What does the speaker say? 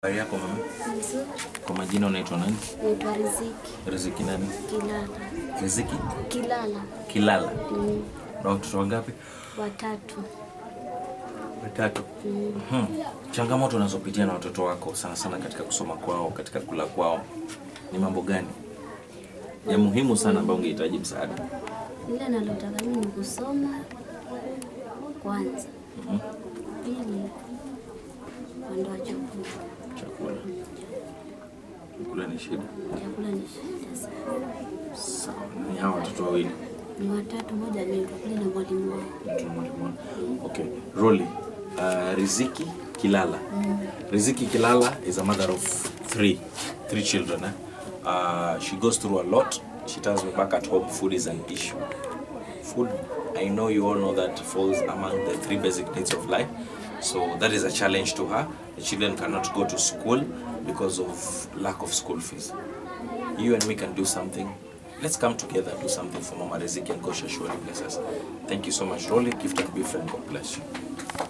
Habari yako mama? Nzuri. Kwa majina unaitwa nani? Naitwa Riziki Riziki nani? Kilala. Riziki Kilala. Kilala. Mm. Na watoto wangapi? Watatu. Watatu. Mhm. Changamoto unazopitia na watoto wako sana sana katika kusoma kwao, katika kula kwao ni mambo gani ya muhimu sana ambayo ungehitaji msaada? Ile nalotaka mimi ni kusoma kwanza. Mhm. Pili upande wa chakula. Chakula. Chakula ni shida. Chakula ni shida sana. Sawa. Ni hawa watoto wawili. Ni watatu, moja anaitwa kule na mwalimu wao. Mtu mmoja mmoja. Okay. Roli. Uh, Riziki Kilala. Riziki Kilala is a mother of three, three children. Eh? Uh, she goes through a lot. She tells me back at home food is an issue. Food, I know you all know that falls among the three basic needs of life. So that is a challenge to her. The children cannot go to school because of lack of school fees. You and me can do something. Let's come together and do something for Mama Riziki and God shall surely bless us. Thank you so much, Rolly. Gift and be friend. God bless you.